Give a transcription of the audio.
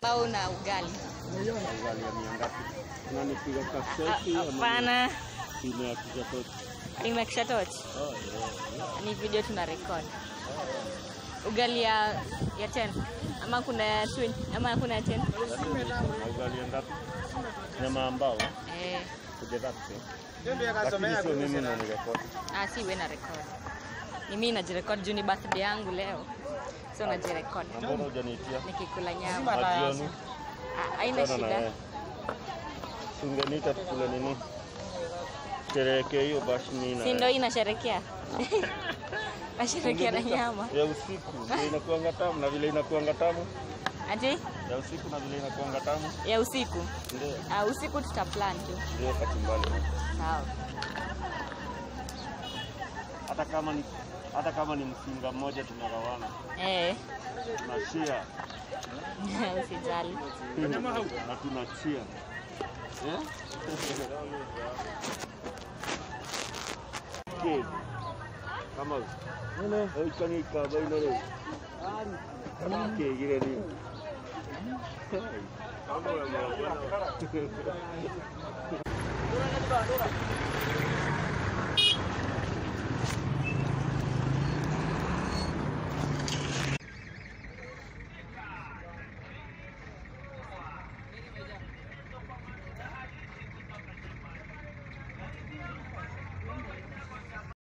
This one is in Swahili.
maambao na ugali. Ugali ya mia ngapi? Unanipiga Ah, kaseti ama Hapana, simu ya kijatoti? nimekisha tochi. Oh, yeah. Ni video tuna record. Ugali ya ya 10 ama kuna ya 20 ama kuna ya 10? Na ugali ya ngapi? Nyama ambao Eh, kujadhati. Lakini sio mimi unanirekodi. ah si wewe na record. Ni mimi najirecord juu ni birthday yangu leo. So najirecord Na mbona hujaniitia? nikikula nyama. Majioni. Ah, Haina Sana na shida. wewe. Si ungeniita tukule nini? Sherehekee hiyo basi mimi na Si ndio inasherekea? Nasherekea na nyama. ya usiku ndio inakuanga tamu na vile inakuanga tamu Ati ya usiku na vile inakuanga tamu ya usiku. ndio Ah, usiku tutaplan tu. ndio kachumbani Sawa. hata kama ni hata kama ni msinga mmoja tunagawana Eh, tunashia usijali. na tunachia eh? Kid, kama oikanika bainare kegire ni